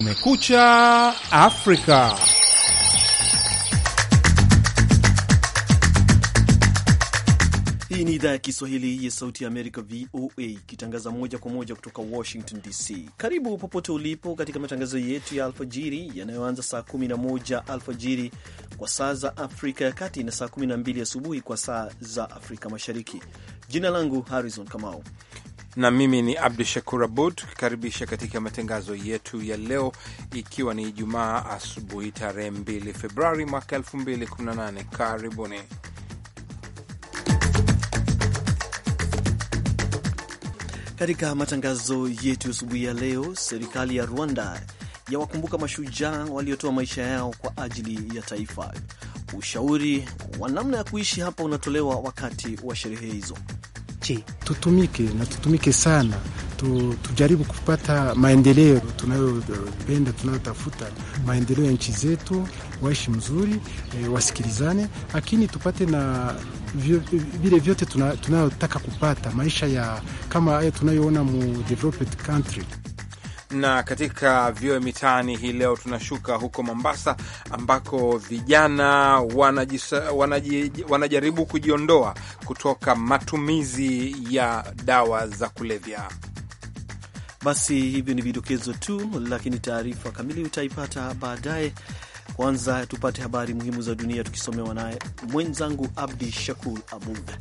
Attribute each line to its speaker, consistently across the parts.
Speaker 1: Kumekucha Afrika.
Speaker 2: Hii ni idhaa ya Kiswahili ya Sauti ya Amerika, VOA, ikitangaza moja kwa moja kutoka Washington DC. Karibu popote ulipo katika matangazo yetu ya alfajiri yanayoanza saa 11 alfajiri kwa saa za Afrika ya Kati na saa 12 asubuhi kwa saa za Afrika Mashariki. Jina langu Harrison Kamau
Speaker 1: na mimi ni Abdu Shakur Abud tukikaribisha katika matangazo yetu ya leo, ikiwa ni Ijumaa asubuhi tarehe 2 Februari mwaka 2018. Karibuni.
Speaker 2: Katika matangazo yetu asubuhi ya leo, serikali ya Rwanda yawakumbuka mashujaa waliotoa maisha yao kwa ajili ya taifa. Ushauri wa namna ya kuishi hapa unatolewa wakati wa sherehe hizo.
Speaker 3: Je, tutumike na tutumike sana tu, tujaribu kupata maendeleo tunayopenda tunayotafuta, maendeleo ya nchi zetu, waishi mzuri e, wasikilizane, lakini tupate na vile vyote tunayotaka kupata maisha ya kama haya tunayoona mu developed country
Speaker 1: na katika vyoe mitaani hii leo tunashuka huko Mombasa ambako vijana wanajisa, wanaji, wanajaribu kujiondoa kutoka matumizi ya dawa za kulevya.
Speaker 2: Basi hivyo ni vidokezo tu, lakini taarifa kamili utaipata baadaye. Kwanza tupate habari muhimu za dunia tukisomewa naye mwenzangu Abdi Shakur Abud.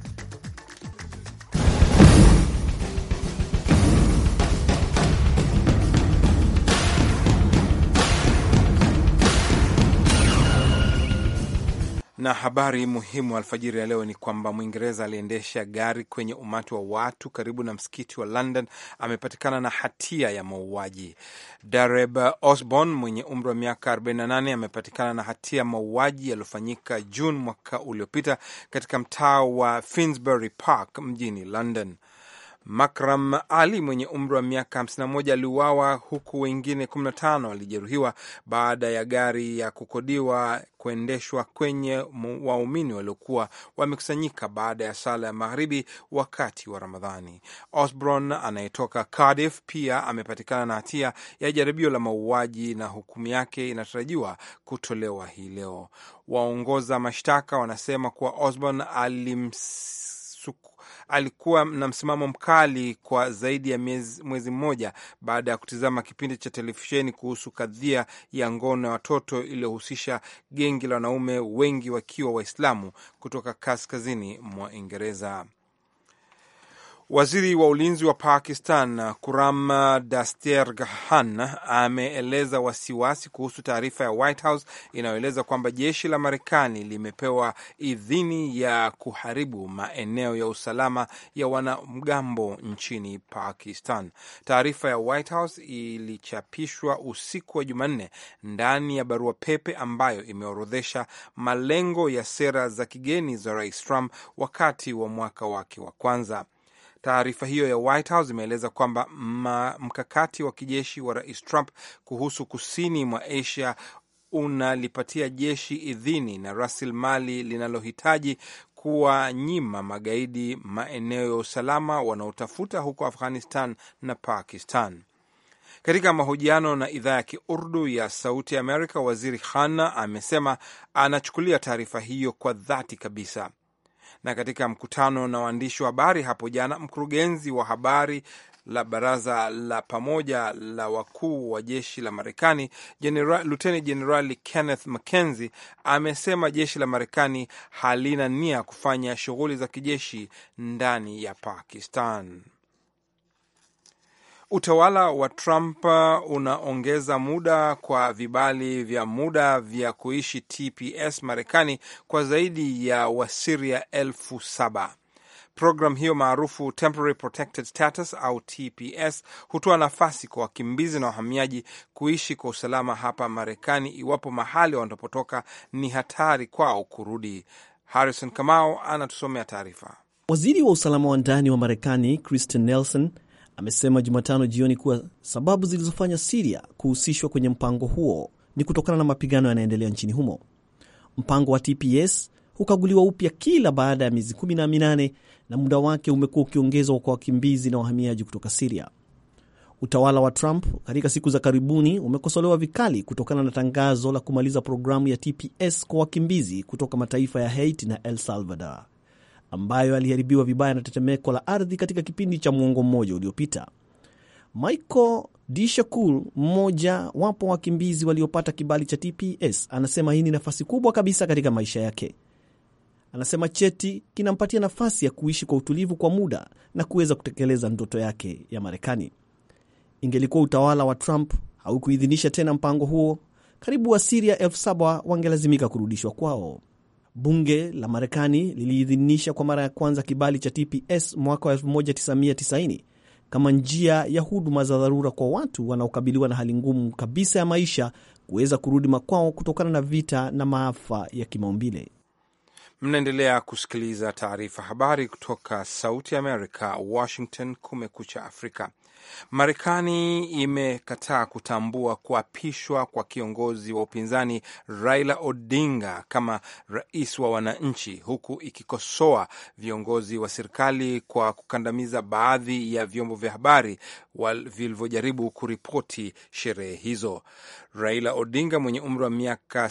Speaker 1: Na habari muhimu alfajiri ya leo ni kwamba Mwingereza aliendesha gari kwenye umati wa watu karibu na msikiti wa London amepatikana na hatia ya mauaji. Dareb Osborne mwenye umri wa miaka 48 amepatikana na hatia ya mauaji yaliyofanyika Juni mwaka uliopita katika mtaa wa Finsbury Park mjini London. Makram Ali mwenye umri wa miaka 51 aliuawa huku wengine 15 walijeruhiwa baada ya gari ya kukodiwa kuendeshwa kwenye waumini waliokuwa wamekusanyika baada ya sala ya magharibi wakati wa Ramadhani. Osborne anayetoka Cardiff pia amepatikana na hatia ya jaribio la mauaji na hukumu yake inatarajiwa kutolewa hii leo. Waongoza mashtaka wanasema kuwa Osborne alims alikuwa na msimamo mkali kwa zaidi ya mwezi mmoja baada ya kutizama kipindi cha televisheni kuhusu kadhia ya ngono ya watoto iliyohusisha gengi la wanaume wengi wakiwa Waislamu kutoka kaskazini mwa Uingereza. Waziri wa ulinzi wa Pakistan Kuram Dasterghan ameeleza wasiwasi kuhusu taarifa ya White House inayoeleza kwamba jeshi la Marekani limepewa idhini ya kuharibu maeneo ya usalama ya wanamgambo nchini Pakistan. Taarifa ya White House ilichapishwa usiku wa Jumanne ndani ya barua pepe ambayo imeorodhesha malengo ya sera za kigeni za Rais Trump wakati wa mwaka wake wa kwanza. Taarifa hiyo ya White House imeeleza kwamba mkakati wa kijeshi wa Rais Trump kuhusu kusini mwa Asia unalipatia jeshi idhini na rasilimali linalohitaji kuwanyima magaidi maeneo ya usalama wanaotafuta huko Afghanistan na Pakistan. Katika mahojiano na idhaa ya Kiurdu ya Sauti ya Amerika, Waziri Khan amesema anachukulia taarifa hiyo kwa dhati kabisa na katika mkutano na waandishi wa habari hapo jana, mkurugenzi wa habari la baraza la pamoja la wakuu wa jeshi la Marekani, Luteni Jenerali Kenneth McKenzie amesema jeshi la Marekani halina nia kufanya shughuli za kijeshi ndani ya Pakistan. Utawala wa Trump unaongeza muda kwa vibali vya muda vya kuishi TPS Marekani kwa zaidi ya Wasiria elfu saba. Programu hiyo maarufu Temporary Protected Status au TPS hutoa nafasi kwa wakimbizi na wahamiaji kuishi kwa usalama hapa Marekani iwapo mahali wanapotoka ni hatari kwao kurudi. Harrison Kamau anatusomea taarifa.
Speaker 2: Waziri wa usalama wa ndani wa Marekani Kristen Nelson amesema Jumatano jioni kuwa sababu zilizofanya Siria kuhusishwa kwenye mpango huo ni kutokana na mapigano yanayoendelea nchini humo. Mpango wa TPS hukaguliwa upya kila baada ya miezi kumi na minane na muda wake umekuwa ukiongezwa kwa wakimbizi na wahamiaji kutoka Siria. Utawala wa Trump katika siku za karibuni umekosolewa vikali kutokana na tangazo la kumaliza programu ya TPS kwa wakimbizi kutoka mataifa ya Haiti na El Salvador ambayo yaliharibiwa vibaya na tetemeko la ardhi katika kipindi cha mwongo mmoja uliopita. Michael Dishakur, mmoja wapo wakimbizi waliopata kibali cha TPS, anasema hii ni nafasi kubwa kabisa katika maisha yake. Anasema cheti kinampatia nafasi ya kuishi kwa utulivu kwa muda na kuweza kutekeleza ndoto yake ya Marekani. Ingelikuwa utawala wa Trump haukuidhinisha tena mpango huo, karibu Wasiria elfu saba wangelazimika kurudishwa kwao. Bunge la Marekani liliidhinisha kwa mara ya kwanza kibali cha TPS mwaka wa 1990 kama njia ya huduma za dharura kwa watu wanaokabiliwa na hali ngumu kabisa ya maisha kuweza kurudi makwao kutokana na vita na maafa ya kimaumbile.
Speaker 1: Mnaendelea kusikiliza taarifa habari kutoka Sauti ya Amerika, Washington. Kumekucha Afrika. Marekani imekataa kutambua kuapishwa kwa kiongozi wa upinzani Raila Odinga kama rais wa wananchi, huku ikikosoa viongozi wa serikali kwa kukandamiza baadhi ya vyombo vya habari vilivyojaribu kuripoti sherehe hizo. Raila Odinga mwenye umri wa miaka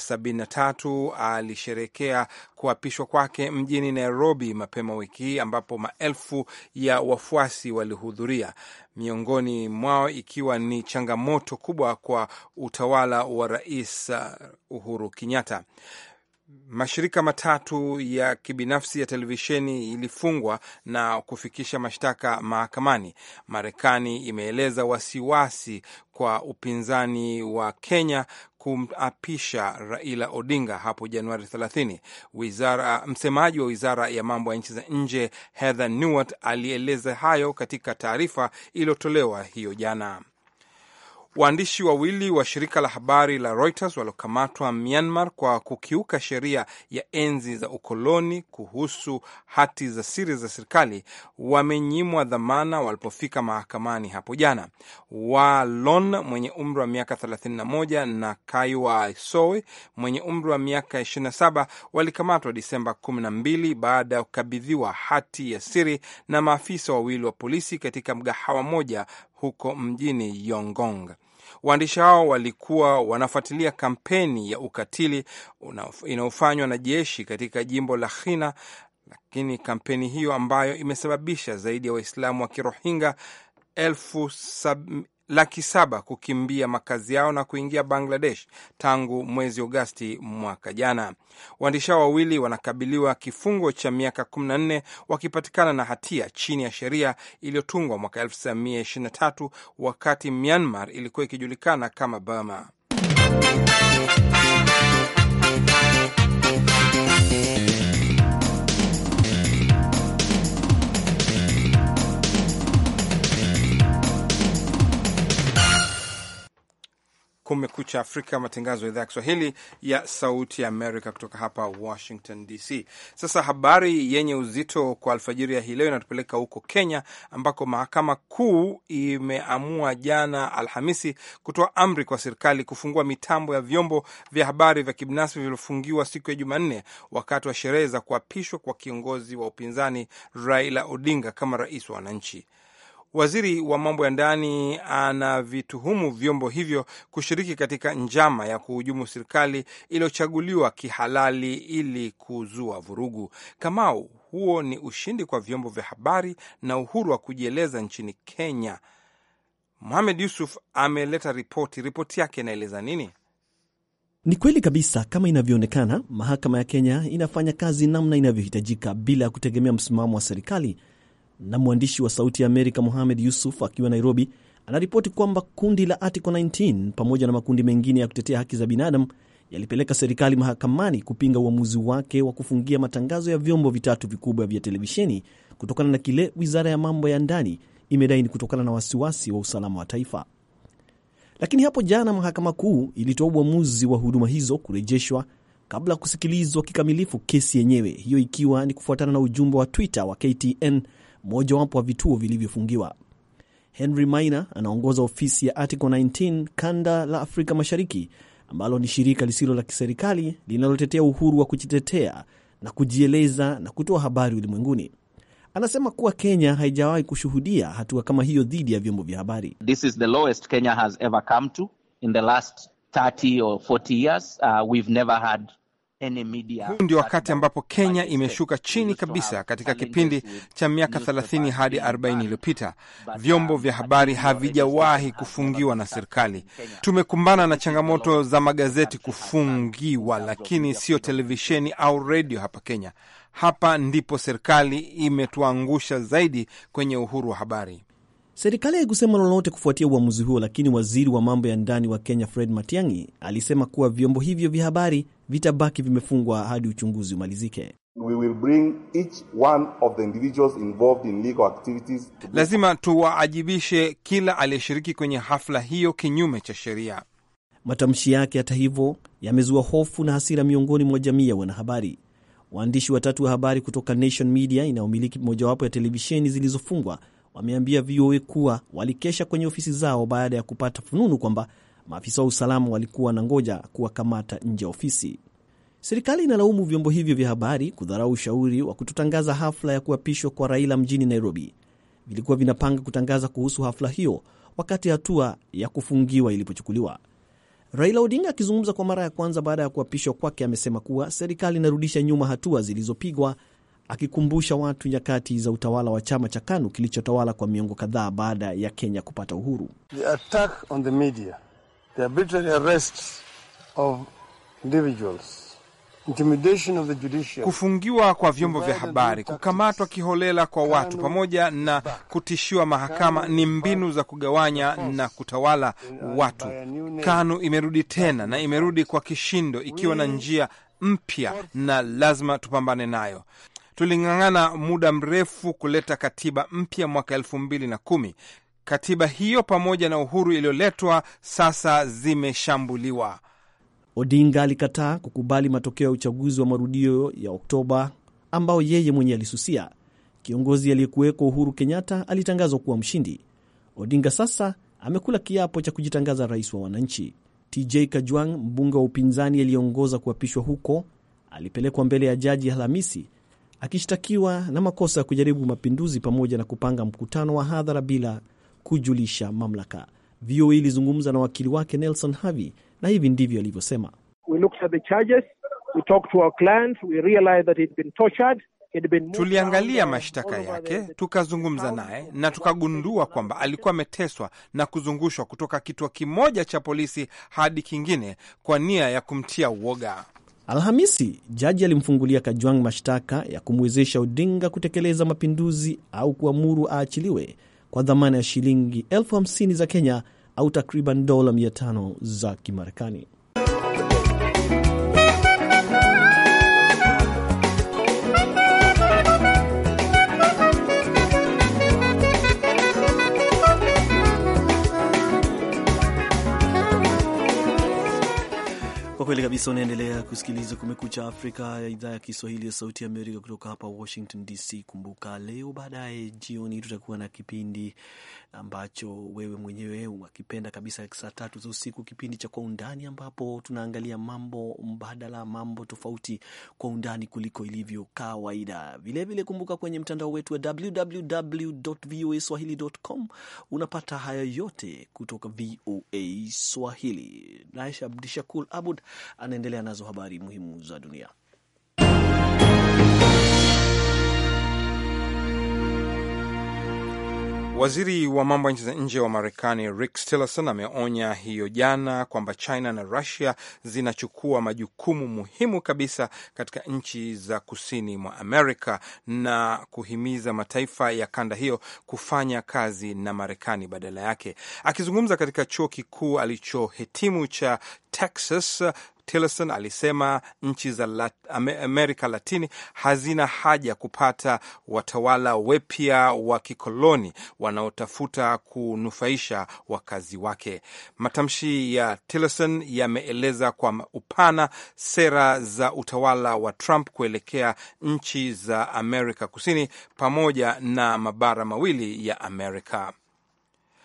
Speaker 1: 73 alisherekea kuapishwa kwake mjini Nairobi mapema wiki hii ambapo maelfu ya wafuasi walihudhuria, miongoni mwao ikiwa ni changamoto kubwa kwa utawala wa Rais Uhuru Kenyatta. Mashirika matatu ya kibinafsi ya televisheni ilifungwa na kufikisha mashtaka mahakamani. Marekani imeeleza wasiwasi kwa upinzani wa Kenya kumapisha Raila Odinga hapo Januari 30. Wizara, msemaji wa wizara ya mambo ya nchi za nje Heather Nauert alieleza hayo katika taarifa iliyotolewa hiyo jana. Waandishi wawili wa shirika la habari la Reuters waliokamatwa Myanmar kwa kukiuka sheria ya enzi za ukoloni kuhusu hati za siri za serikali wamenyimwa dhamana walipofika mahakamani hapo jana. Walon mwenye umri wa miaka 31 na Kaiwa Soe mwenye umri wa miaka 27 walikamatwa Disemba 12 baada ya kukabidhiwa hati ya siri na maafisa wawili wa polisi katika mgahawa moja huko mjini Yongong. Waandishi hao walikuwa wanafuatilia kampeni ya ukatili inayofanywa na jeshi katika jimbo la Rakhine, lakini kampeni hiyo ambayo imesababisha zaidi ya Waislamu wa Kirohingya elfu sab laki saba kukimbia makazi yao na kuingia Bangladesh tangu mwezi Agosti mwaka jana. Waandishi hao wawili wanakabiliwa kifungo cha miaka 14 wakipatikana na hatia chini ya sheria iliyotungwa mwaka 1923 wakati Myanmar ilikuwa ikijulikana kama Burma. Kumekucha Afrika, matangazo ya idhaa ya Kiswahili ya Sauti ya Amerika kutoka hapa Washington DC. Sasa habari yenye uzito kwa alfajiri ya hii leo inatupeleka huko Kenya, ambako mahakama kuu imeamua jana Alhamisi kutoa amri kwa serikali kufungua mitambo ya vyombo vya habari vya kibinafsi vilivyofungiwa siku ya Jumanne wakati wa sherehe za kuapishwa kwa kiongozi wa upinzani Raila Odinga kama rais wa wananchi. Waziri wa mambo ya ndani anavituhumu vyombo hivyo kushiriki katika njama ya kuhujumu serikali iliyochaguliwa kihalali ili kuzua vurugu. Kamau, huo ni ushindi kwa vyombo vya habari na uhuru wa kujieleza nchini Kenya. Mohamed Yusuf ameleta ripoti. Ripoti yake inaeleza nini?
Speaker 2: Ni kweli kabisa, kama inavyoonekana, mahakama ya Kenya inafanya kazi namna inavyohitajika bila ya kutegemea msimamo wa serikali na mwandishi wa Sauti ya Amerika Mohamed Yusuf akiwa Nairobi anaripoti kwamba kundi la Article 19 pamoja na makundi mengine ya kutetea haki za binadamu yalipeleka serikali mahakamani kupinga uamuzi wake wa kufungia matangazo ya vyombo vitatu vikubwa vya televisheni kutokana na kile wizara ya mambo ya ndani imedai ni kutokana na wasiwasi wa usalama wa taifa. Lakini hapo jana mahakama kuu ilitoa uamuzi wa huduma hizo kurejeshwa kabla ya kusikilizwa kikamilifu kesi yenyewe, hiyo ikiwa ni kufuatana na ujumbe wa Twitter wa KTN mojawapo wa vituo vilivyofungiwa. Henry Maina anaongoza ofisi ya Article 19 kanda la Afrika Mashariki, ambalo ni shirika lisilo la kiserikali linalotetea uhuru wa kujitetea na kujieleza na kutoa habari ulimwenguni. Anasema kuwa Kenya haijawahi kushuhudia hatua kama hiyo dhidi ya vyombo vya habari.
Speaker 4: This is the lowest Kenya has ever come to in the last 30 or 40 years. Uh, we've never had
Speaker 1: huu ndio wakati ambapo Kenya imeshuka chini kabisa katika kipindi cha miaka 30 hadi 40 iliyopita. Vyombo vya habari havijawahi kufungiwa na serikali. Tumekumbana na changamoto za magazeti kufungiwa, lakini sio televisheni au redio hapa Kenya. Hapa ndipo serikali imetuangusha zaidi kwenye uhuru wa habari.
Speaker 2: Serikali haikusema lolote kufuatia uamuzi huo, lakini waziri wa mambo ya ndani wa Kenya Fred Matiang'i alisema kuwa vyombo hivyo vya habari vitabaki vimefungwa hadi uchunguzi umalizike.
Speaker 5: We will bring each one of the individuals involved in legal activities.
Speaker 1: Lazima tuwaajibishe kila aliyeshiriki kwenye hafla hiyo kinyume cha sheria.
Speaker 2: Matamshi yake hata hivyo yamezua hofu na hasira miongoni mwa jamii ya wanahabari. Waandishi watatu wa habari kutoka Nation Media inayomiliki mojawapo ya televisheni zilizofungwa wameambia VOA kuwa walikesha kwenye ofisi zao baada ya kupata fununu kwamba maafisa wa usalama walikuwa na ngoja kuwakamata nje ya ofisi. Serikali inalaumu vyombo hivyo vya habari kudharau ushauri wa kutotangaza hafla ya kuapishwa kwa Raila mjini Nairobi. Vilikuwa vinapanga kutangaza kuhusu hafla hiyo wakati hatua ya kufungiwa ilipochukuliwa. Raila Odinga akizungumza kwa mara ya kwanza baada ya kuapishwa kwake, amesema kuwa serikali inarudisha nyuma hatua zilizopigwa akikumbusha watu nyakati za utawala wa chama cha KANU kilichotawala kwa miongo kadhaa baada ya Kenya kupata uhuru.
Speaker 6: The attack on the media, the arbitrary arrests of individuals, intimidation of the judiciary,
Speaker 1: kufungiwa kwa vyombo vya habari, kukamatwa kiholela kwa watu, pamoja na kutishiwa mahakama ni mbinu za kugawanya na kutawala watu. KANU imerudi tena na imerudi kwa kishindo, ikiwa na njia mpya na lazima tupambane nayo. Tuling'ang'ana muda mrefu kuleta katiba mpya mwaka elfu mbili na kumi. Katiba hiyo pamoja na uhuru iliyoletwa sasa zimeshambuliwa.
Speaker 2: Odinga alikataa kukubali matokeo ya uchaguzi wa marudio ya Oktoba ambao yeye mwenyewe alisusia. Kiongozi aliyekuwekwa Uhuru Kenyatta alitangazwa kuwa mshindi. Odinga sasa amekula kiapo cha kujitangaza rais wa wananchi. TJ Kajwang, mbunge wa upinzani aliyeongoza kuapishwa huko, alipelekwa mbele ya jaji Alhamisi akishtakiwa na makosa ya kujaribu mapinduzi pamoja na kupanga mkutano wa hadhara bila kujulisha mamlaka. VOA ilizungumza na wakili wake Nelson Havi na hivi ndivyo alivyosema.
Speaker 1: Tuliangalia mashtaka yake, tukazungumza naye na tukagundua kwamba alikuwa ameteswa na kuzungushwa kutoka kituo kimoja cha polisi hadi kingine kwa nia ya kumtia uoga.
Speaker 2: Alhamisi, jaji alimfungulia Kajwang mashtaka ya kumwezesha Odinga kutekeleza mapinduzi au kuamuru aachiliwe kwa dhamana ya shilingi elfu hamsini za Kenya au takriban dola 500 za Kimarekani. Kwa kweli kabisa, unaendelea kusikiliza Kumekucha Afrika ya idhaa ya Kiswahili ya Sauti ya Amerika kutoka hapa Washington DC. Kumbuka leo baadaye jioni tutakuwa na kipindi ambacho wewe mwenyewe unakipenda kabisa, saa tatu za usiku, kipindi cha Kwa Undani, ambapo tunaangalia mambo mbadala, mambo tofauti kwa undani kuliko ilivyo kawaida. Vilevile kumbuka kwenye mtandao wetu wa www.voaswahili.com unapata haya yote kutoka VOA Swahili. Naye Abdishakur Abud anaendelea nazo habari muhimu za dunia.
Speaker 1: Waziri wa mambo ya nchi za nje wa Marekani Rex Tillerson ameonya hiyo jana kwamba China na Russia zinachukua majukumu muhimu kabisa katika nchi za kusini mwa Amerika na kuhimiza mataifa ya kanda hiyo kufanya kazi na Marekani badala yake. Akizungumza katika chuo kikuu alichohitimu cha Texas, Tillerson alisema nchi za Lat Amerika Latini hazina haja ya kupata watawala wapya wa kikoloni wanaotafuta kunufaisha wakazi wake. Matamshi ya Tillerson yameeleza kwa upana sera za utawala wa Trump kuelekea nchi za Amerika Kusini pamoja na mabara mawili ya Amerika.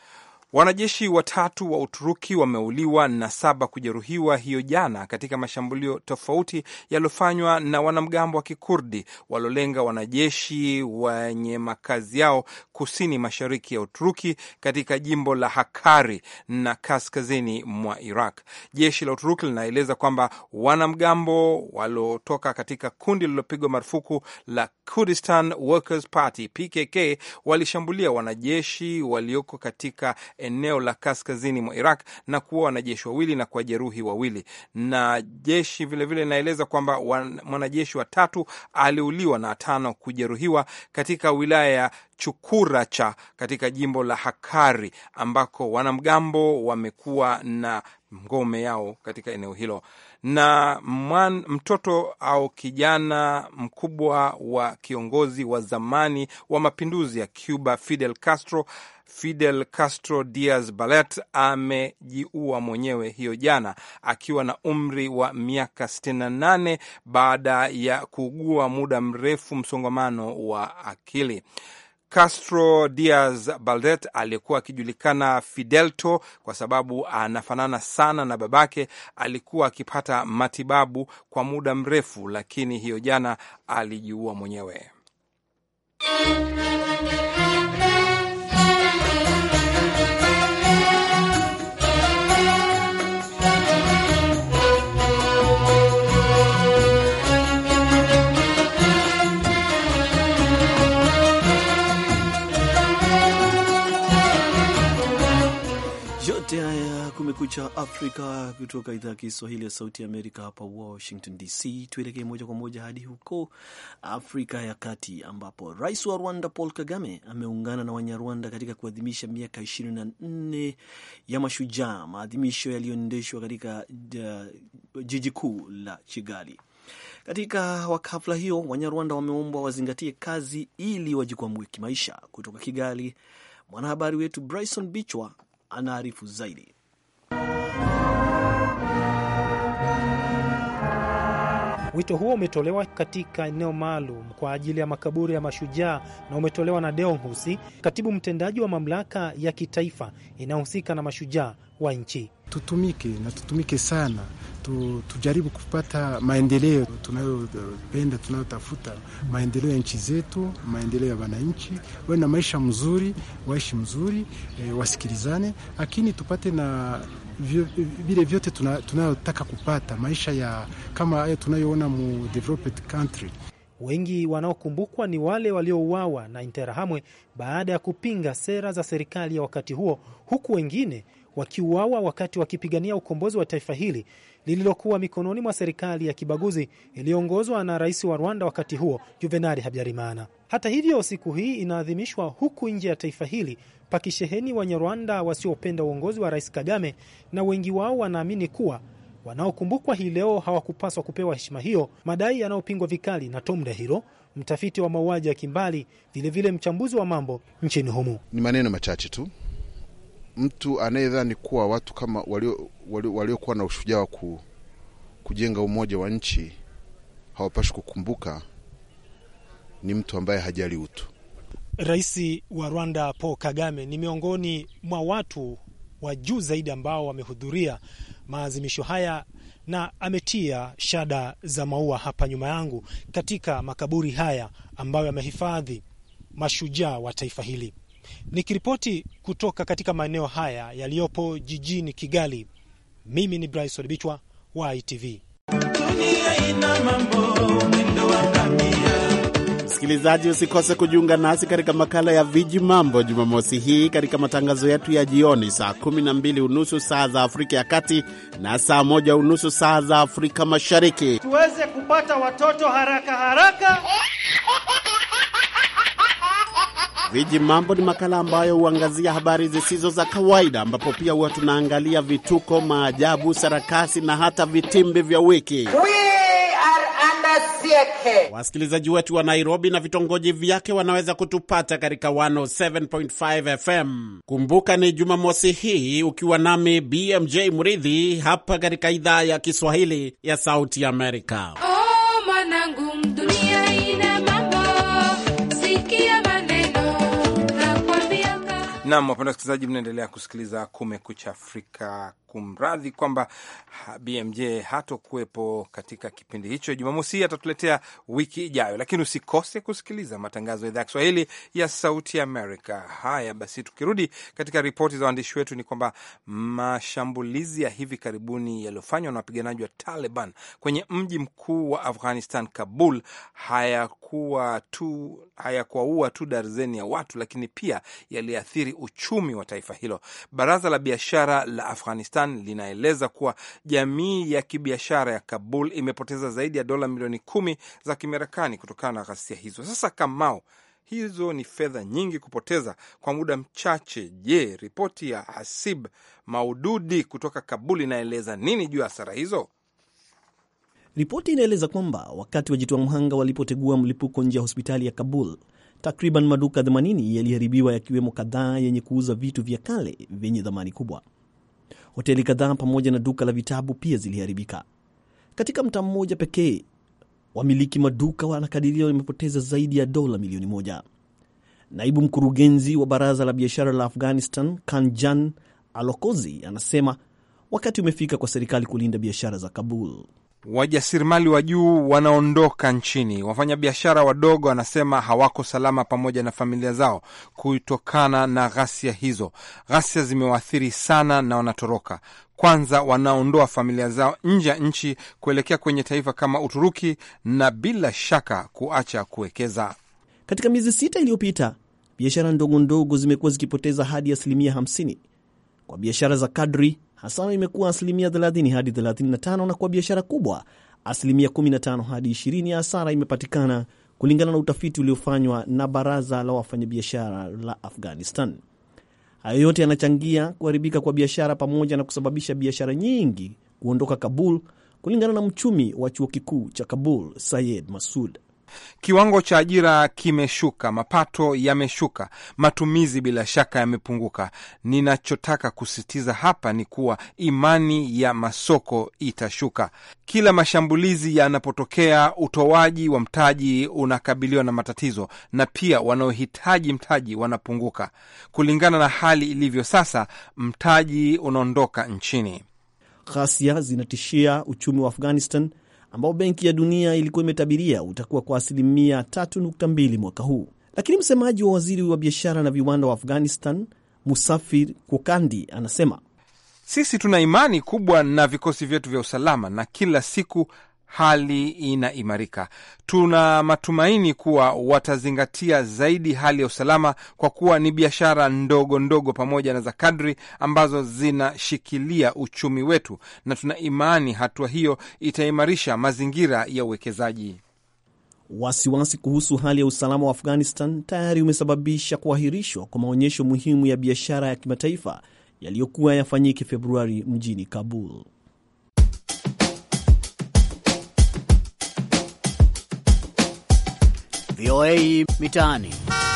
Speaker 1: Wanajeshi watatu wa Uturuki wameuliwa na saba kujeruhiwa hiyo jana katika mashambulio tofauti yaliyofanywa na wanamgambo wa Kikurdi waliolenga wanajeshi wenye makazi yao kusini mashariki ya Uturuki katika jimbo la Hakkari na kaskazini mwa Iraq. Jeshi la Uturuki linaeleza kwamba wanamgambo waliotoka katika kundi lililopigwa marufuku la Kurdistan Workers Party PKK walishambulia wanajeshi walioko katika eneo la kaskazini mwa Iraq na kuua wanajeshi wawili na kuwajeruhi wawili. Na jeshi vilevile linaeleza kwamba mwanajeshi wa tatu aliuliwa na tano kujeruhiwa katika wilaya ya Chukuracha katika jimbo la Hakari ambako wanamgambo wamekuwa na ngome yao katika eneo hilo. Na mwan, mtoto au kijana mkubwa wa kiongozi wa zamani wa mapinduzi ya Cuba Fidel Castro Fidel Castro Diaz Balart amejiua mwenyewe hiyo jana akiwa na umri wa miaka 68 baada ya kuugua muda mrefu msongamano wa akili. Castro Diaz Balart aliyekuwa akijulikana Fidelto kwa sababu anafanana sana na babake, alikuwa akipata matibabu kwa muda mrefu, lakini hiyo jana alijiua mwenyewe.
Speaker 2: Yote haya Kumekucha Afrika kutoka idhaa ya Kiswahili ya Sauti ya Amerika hapa Washington DC. Tuelekee moja kwa moja hadi huko Afrika ya Kati, ambapo rais wa Rwanda Paul Kagame ameungana na Wanyarwanda katika kuadhimisha miaka 24 ya Mashujaa, maadhimisho yaliyoendeshwa katika uh, jiji kuu la Kigali. Katika hafla hiyo, Wanyarwanda wameombwa wazingatie kazi ili wajikwamue kimaisha. Kutoka Kigali, mwanahabari wetu Bryson Bichwa anaarifu zaidi.
Speaker 7: Wito huo umetolewa katika eneo maalum kwa ajili ya makaburi ya mashujaa na umetolewa na Deo Mhusi, katibu mtendaji wa mamlaka ya kitaifa inayohusika na mashujaa wa nchi.
Speaker 3: Tutumike na tutumike sana tu, tujaribu kupata maendeleo tunayopenda tunayotafuta, maendeleo ya nchi zetu, maendeleo ya wananchi, wawe na maisha mzuri, waishi mzuri, e, wasikilizane, lakini tupate na vile vyote tunayotaka kupata maisha ya kama haya tunayoona mu developed country.
Speaker 7: Wengi wanaokumbukwa ni wale waliouawa na Interahamwe baada ya kupinga sera za serikali ya wakati huo, huku wengine wakiuawa wakati wakipigania ukombozi wa taifa hili lililokuwa mikononi mwa serikali ya kibaguzi iliyoongozwa na rais wa Rwanda wakati huo Juvenali Habyarimana. Hata hivyo, siku hii inaadhimishwa huku nje ya taifa hili pakisheheni Wanyarwanda wasiopenda uongozi wa Rais Kagame, na wengi wao wanaamini kuwa wanaokumbukwa hii leo hawakupaswa kupewa heshima hiyo, madai yanayopingwa vikali na Tom Dahiro, mtafiti wa mauaji ya kimbali, vilevile mchambuzi wa mambo nchini humu.
Speaker 8: Ni maneno machache tu. Mtu anayedhani kuwa watu kama waliokuwa walio, walio na ushujaa wa ku, kujenga umoja wa nchi hawapashi kukumbuka ni mtu ambaye hajali utu.
Speaker 7: Rais wa Rwanda Paul Kagame ni miongoni mwa watu wa juu zaidi ambao wamehudhuria maazimisho haya na ametia shada za maua hapa nyuma yangu katika makaburi haya ambayo yamehifadhi mashujaa wa taifa hili. Nikiripoti kutoka katika maeneo haya yaliyopo jijini Kigali, mimi ni Bryson Bichwa wa ITV.
Speaker 9: Msikilizaji, usikose kujiunga nasi katika makala ya Viji Mambo Jumamosi hii katika matangazo yetu ya jioni saa kumi na mbili unusu saa za Afrika ya Kati na saa moja unusu saa za Afrika Mashariki,
Speaker 10: tuweze kupata watoto haraka haraka.
Speaker 9: Viji Mambo ni makala ambayo huangazia habari zisizo za kawaida, ambapo pia huwa tunaangalia vituko, maajabu, sarakasi na hata vitimbi vya wiki. Wasikilizaji wetu wa Nairobi na vitongoji vyake wanaweza kutupata katika 107.5 FM. Kumbuka ni Jumamosi hii ukiwa nami BMJ Mridhi hapa katika idhaa ya Kiswahili ya Sauti Amerika.
Speaker 11: Oh, mwanangu, dunia ina mambo, sikia maneno nakwambia.
Speaker 1: Nam, wapenda wasikilizaji, mnaendelea kusikiliza Kumekucha Afrika. Kumradhi kwamba BMJ hatokuwepo katika kipindi hicho. Jumamosi hii atatuletea wiki ijayo, lakini usikose kusikiliza matangazo ya idhaa ya Kiswahili ya Sauti Amerika. Haya basi, tukirudi katika ripoti za waandishi wetu, ni kwamba mashambulizi ya hivi karibuni yaliyofanywa na wapiganaji wa Taliban kwenye mji mkuu wa Afghanistan, Kabul, hayakuwa tu hayakuwaua tu darzeni ya watu, lakini pia yaliathiri uchumi wa taifa hilo. Baraza la biashara la Afghanistan linaeleza kuwa jamii ya kibiashara ya Kabul imepoteza zaidi ya dola milioni kumi za Kimarekani kutokana na ghasia hizo. Sasa Kamao, hizo ni fedha nyingi kupoteza kwa muda mchache. Je, ripoti ya Hasib Maududi kutoka Kabul inaeleza nini juu ya hasara hizo?
Speaker 2: Ripoti inaeleza kwamba wakati wajitoa mhanga walipotegua mlipuko nje ya hospitali ya Kabul, takriban maduka 80 yaliharibiwa yakiwemo kadhaa yenye kuuza vitu vya kale vyenye dhamani kubwa. Hoteli kadhaa pamoja na duka la vitabu pia ziliharibika. Katika mtaa mmoja pekee, wamiliki maduka wanakadiria wamepoteza zaidi ya dola milioni moja. Naibu mkurugenzi wa baraza la biashara la Afghanistan, Kanjan Alokozi, anasema wakati umefika kwa serikali kulinda biashara za Kabul.
Speaker 1: Wajasiriamali wa juu wanaondoka nchini. Wafanyabiashara wadogo wanasema hawako salama pamoja na familia zao kutokana na ghasia hizo. Ghasia zimewaathiri sana na wanatoroka. Kwanza wanaondoa familia zao nje ya nchi kuelekea kwenye taifa kama Uturuki na bila shaka kuacha kuwekeza.
Speaker 2: Katika miezi sita iliyopita, biashara ndogo ndogo zimekuwa zikipoteza hadi asilimia 50. Kwa biashara za kadri hasara imekuwa asilimia 30 hadi 35, na kwa biashara kubwa asilimia 15 hadi 20 ya hasara imepatikana, kulingana na utafiti uliofanywa na baraza la wafanyabiashara la Afghanistan. Hayo yote yanachangia kuharibika kwa biashara pamoja na kusababisha biashara nyingi kuondoka Kabul, kulingana na mchumi wa chuo kikuu cha Kabul Sayed Masud.
Speaker 1: Kiwango cha ajira kimeshuka, mapato yameshuka, matumizi bila shaka yamepunguka. Ninachotaka kusisitiza hapa ni kuwa imani ya masoko itashuka. Kila mashambulizi yanapotokea, utoaji wa mtaji unakabiliwa na matatizo, na pia wanaohitaji mtaji wanapunguka. Kulingana na hali ilivyo sasa, mtaji unaondoka nchini.
Speaker 2: Ghasia zinatishia uchumi wa Afghanistan ambao Benki ya Dunia ilikuwa imetabiria utakuwa kwa asilimia 3.2 mwaka huu. Lakini msemaji wa waziri wa biashara na viwanda wa Afghanistan, Musafir Kokandi, anasema
Speaker 1: sisi tuna imani kubwa na vikosi vyetu vya usalama na kila siku hali inaimarika. Tuna matumaini kuwa watazingatia zaidi hali ya usalama, kwa kuwa ni biashara ndogo ndogo pamoja na za kadri ambazo zinashikilia uchumi wetu, na tuna imani hatua hiyo itaimarisha mazingira ya uwekezaji.
Speaker 2: Wasiwasi kuhusu hali ya usalama wa Afghanistan tayari umesababisha kuahirishwa kwa maonyesho muhimu ya biashara ya kimataifa yaliyokuwa yafanyike Februari mjini Kabul.
Speaker 11: VOA Mitaani.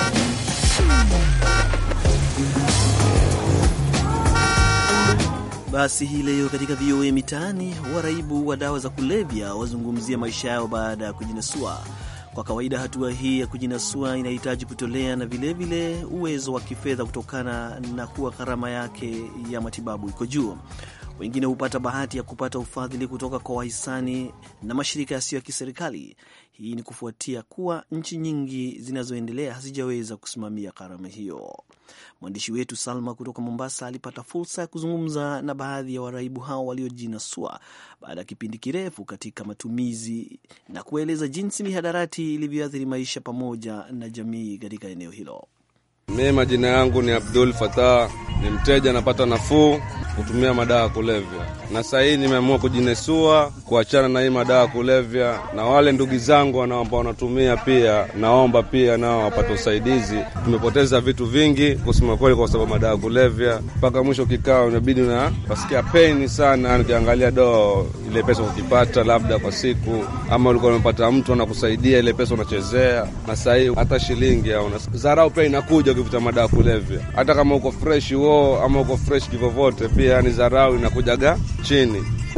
Speaker 2: Basi hii leo katika VOA Mitaani, waraibu wa dawa za kulevya wazungumzia maisha yao baada ya kujinasua. Kwa kawaida hatua hii ya kujinasua inahitaji kutolea na vilevile vile uwezo wa kifedha kutokana na kuwa gharama yake ya matibabu iko juu. Wengine hupata bahati ya kupata ufadhili kutoka kwa wahisani na mashirika yasiyo ya kiserikali. Hii ni kufuatia kuwa nchi nyingi zinazoendelea hazijaweza kusimamia gharama hiyo. Mwandishi wetu Salma kutoka Mombasa alipata fursa ya kuzungumza na baadhi ya waraibu hao waliojinasua baada ya kipindi kirefu katika matumizi na kueleza jinsi mihadarati ilivyoathiri maisha pamoja na jamii katika eneo hilo.
Speaker 12: Mimi majina yangu ni Abdul Fatah, ni mteja anapata nafuu kutumia madawa ya kulevya, na sasa hii nimeamua kujinesua, kuachana na hii madawa ya kulevya, na wale ndugu zangu ambao wanatumia pia, naomba pia nao wapate usaidizi. Tumepoteza vitu vingi kusema kweli, kwa sababu madawa ya kulevya. Mpaka mwisho kikao inabidi na wasikia peni sana, nikiangalia do ile pesa ukipata labda kwa siku, ama ulikuwa umepata mtu anakusaidia ile pesa unachezea, na sasa hii hata shilingi au dharau pia inakuja ukivuta madawa ya kulevya, hata kama uko fresh wo ama uko fresh kivovote pia ni dharau inakujaga chini.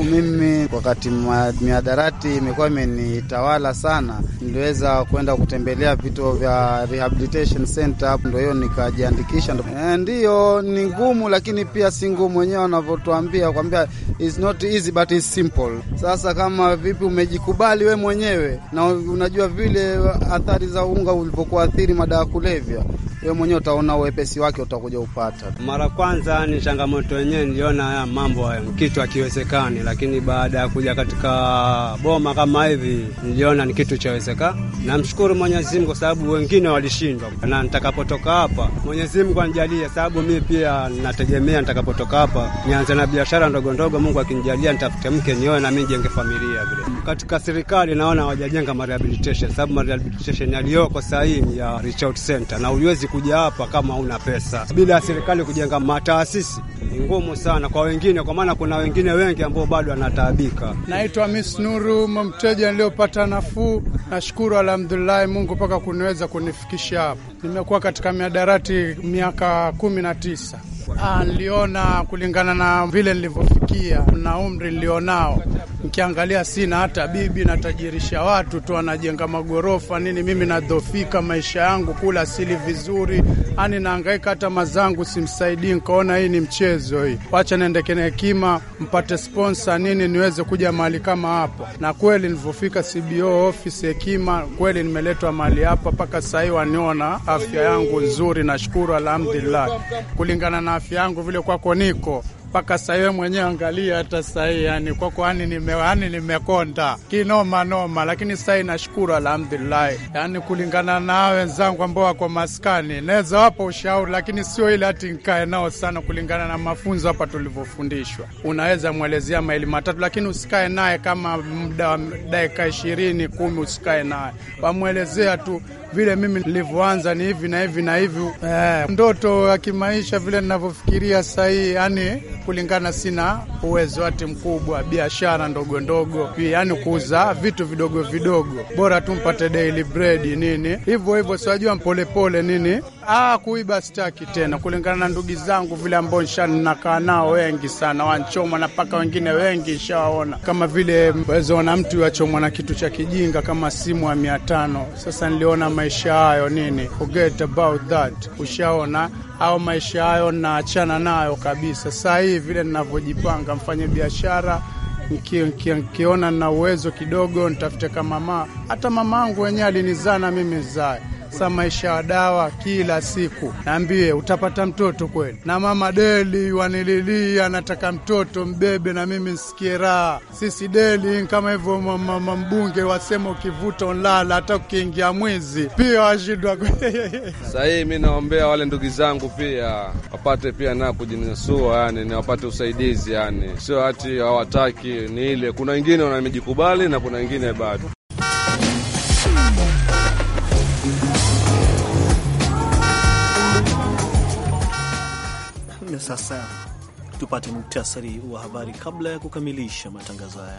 Speaker 13: mimi wakati miadarati imekuwa imenitawala sana, niliweza kwenda kutembelea vituo vya rehabilitation center, ndo hiyo nikajiandikisha. E, ndiyo ni ngumu, lakini pia si ngumu, wenyewe wanavyotuambia kwambia is not easy but is simple. Sasa kama vipi umejikubali we mwenyewe na unajua vile athari za unga ulivyokuathiri madawa ya kulevya, we mwenyewe utaona uwepesi wake utakuja upata.
Speaker 14: Mara kwanza ni changamoto yenyewe, niliona haya mambo haya kitu hakiwezekani, lakini baada ya kuja katika boma kama hivi niliona ni kitu chawezekana. Namshukuru Mwenyezi Mungu kwa sababu wengine walishindwa, na nitakapotoka hapa Mwenyezi Mungu anijalie, sababu mimi pia nategemea nitakapotoka hapa nianze na biashara ndogo ndogo. Mungu akinijalia nitafute mke nioe na mimi jenge familia vile. Katika serikali naona hawajajenga rehabilitation, sababu rehabilitation yaliyoko sasa hii ni ya reach out center, na uliwezi kuja hapa kama una pesa. Bila ya serikali kujenga mataasisi ni ngumu sana kwa wengine, kwa maana kuna wengine wengi ambao bado wanataabika.
Speaker 15: Naitwa Miss Nuru, mteja niliyopata nafuu. Nashukuru alhamdulillahi Mungu mpaka kuniweza kunifikisha hapa. Nimekuwa katika miadarati miaka kumi na tisa. Ah, niliona kulingana na vile nilivyofikia na umri nilionao, nikiangalia sina hata bibi, natajirisha watu tu, anajenga magorofa nini, mimi nadhofika maisha yangu, kula sili vizuri, ani naangaika, hata mazangu simsaidii. Nikaona hii ni mchezo hii, wacha niendeke na hekima, mpate sponsor nini, niweze kuja mahali kama hapo. Na kweli nilivyofika CBO office Hekima, kweli nimeletwa mahali hapa, mpaka sahii waniona afya yangu nzuri, nashukuru alhamdulillah, kulingana na afya yangu vile kwako niko mpaka sahiwe mwenyewe angalia, hata sahii yani kwako yani nime, yani nimekonda kinoma noma, lakini sahii nashukuru alhamdulillahi. Yani kulingana na wenzangu ambao wako maskani naweza wapa ushauri, lakini sio ile hati nkae nao sana. Kulingana na mafunzo hapa tulivyofundishwa, unaweza mwelezea maili matatu, lakini usikae naye kama muda wa dakika ishirini kumi, usikae naye, wamwelezea tu vile mimi nilivyoanza ni hivi na hivi na hivi. Eh, ndoto ya kimaisha vile ninavyofikiria sahii, yani kulingana, sina uwezo hati mkubwa, biashara ndogo ndogo, yani kuuza vitu vidogo vidogo, bora tu mpate daily bread nini hivyo hivyo, siwajua mpolepole nini. Ah, kuiba sitaki tena, kulingana na ndugu zangu vile ambao nshanakaa nao wengi sana, wanchomwa na paka wengine wengi nshawaona, kama vile wezaona mtu wachomwa na kitu cha kijinga kama simu ya mia tano. Sasa niliona maisha hayo nini, forget about that, ushaona au maisha hayo naachana nayo kabisa. Saa hii vile ninavyojipanga mfanye biashara nkiona na uwezo kidogo, nitafute kama mama. Hata mama angu wenyewe alinizaa na mimi zae sa maisha ya dawa kila siku, naambie utapata mtoto kweli. Na mama Deli wanililia, anataka mtoto mbebe na mimi nsikie raha. Sisi Deli kama hivyo, mama mbunge wasema ukivuta unlala, hata ukiingia mwizi pia washindwa.
Speaker 12: Sahii mi naombea wale ndugu zangu pia wapate pia na kujinasua, yani ni wapate usaidizi, yani sio hati hawataki, ni ile kuna wengine wamejikubali na kuna wengine bado.
Speaker 2: Na sasa tupate muktasari wa habari kabla ya kukamilisha matangazo haya.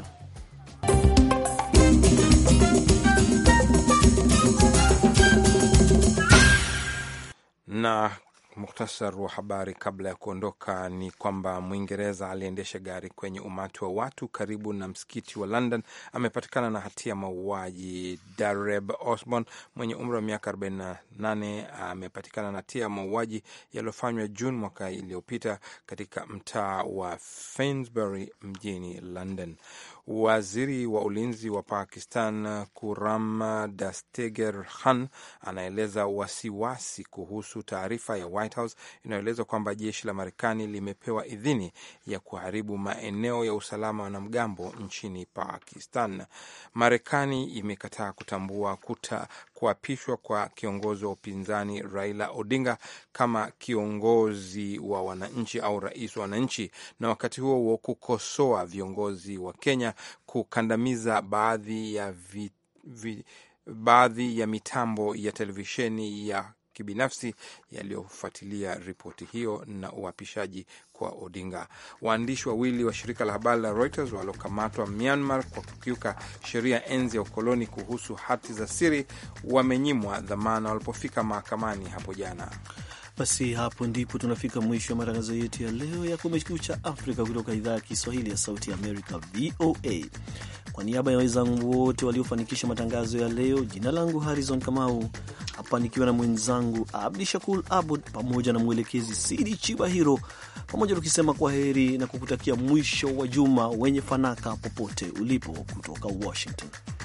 Speaker 1: na Muktasar wa habari kabla ya kuondoka ni kwamba Mwingereza aliendesha gari kwenye umati wa watu karibu na msikiti wa London amepatikana na hatia ya mauaji. Dareb Osborne mwenye umri wa miaka 48 amepatikana na hatia ya mauaji yaliyofanywa Juni mwaka iliyopita katika mtaa wa Finsbury mjini London. Waziri wa ulinzi wa Pakistan Kuram Dasteger Khan anaeleza wasiwasi kuhusu taarifa ya White House inayoeleza kwamba jeshi la Marekani limepewa idhini ya kuharibu maeneo ya usalama wa wanamgambo nchini Pakistan. Marekani imekataa kutambua kuta kuapishwa kwa kiongozi wa upinzani Raila Odinga kama kiongozi wa wananchi au rais wa wananchi, na wakati huo huo kukosoa viongozi wa Kenya kukandamiza baadhi ya vi, vi, baadhi ya mitambo ya televisheni ya kibinafsi yaliyofuatilia ripoti hiyo na uapishaji kwa Odinga. Waandishi wawili wa shirika la habari la Reuters waliokamatwa Myanmar kwa kukiuka sheria enzi ya ukoloni kuhusu hati za siri wamenyimwa dhamana walipofika mahakamani hapo jana.
Speaker 2: Basi hapo ndipo tunafika mwisho wa matangazo yetu ya leo ya Kumekucha Afrika kutoka idhaa ya Kiswahili ya Sauti ya Amerika, VOA. Kwa niaba ya wenzangu wote waliofanikisha matangazo ya leo, jina langu Harrison Kamau, hapa nikiwa na mwenzangu Abdi Shakur Abud pamoja na mwelekezi Sidi Chibahiro, pamoja tukisema kwa heri na kukutakia mwisho wa juma wenye fanaka popote ulipo, kutoka Washington.